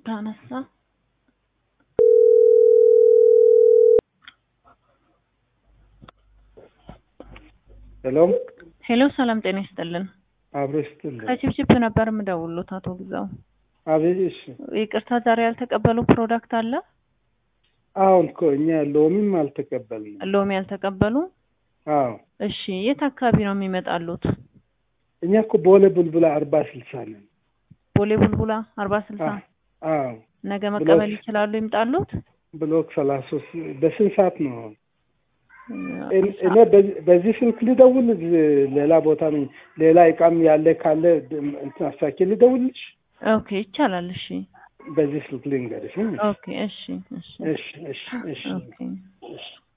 ታነሳ ሄሎ ሄሎ፣ ሰላም ጤና ይስጥልን። አብሮ ይስጥልኝ። ከቺፕቺፕ ነበር የምደውሉት አቶ ግዛው። አቤት። እሺ ይቅርታ ዛሬ ያልተቀበሉ ፕሮዳክት አለ? አሁን እኮ እኛ ሎሚም አልተቀበልንም። ሎሚ ያልተቀበሉ? አዎ እሺ፣ የት አካባቢ ነው የሚመጣሉት? እኛ እኮ ቦሌ ቡልቡላ አርባ ስልሳ ነን። ቦሌ ቡልቡላ አርባ ስልሳ አዎ ነገ መቀበል ይችላሉ? ይምጣሉት? ብሎክ ሰላሳ ሶስት በስንት ሰዓት ነው? እኔ በዚህ- በዚህ ስልክ ልደውል? ሌላ ቦታ ነኝ። ሌላ እቃም ያለ ካለ እንትን አሳኬ ልደውልሽ? ኦኬ ይቻላል። እሺ በዚህ ስልክ ልንገርሽ። ኦኬ እሺ እሺ እሺ እሺ እሺ ኦኬ እሺ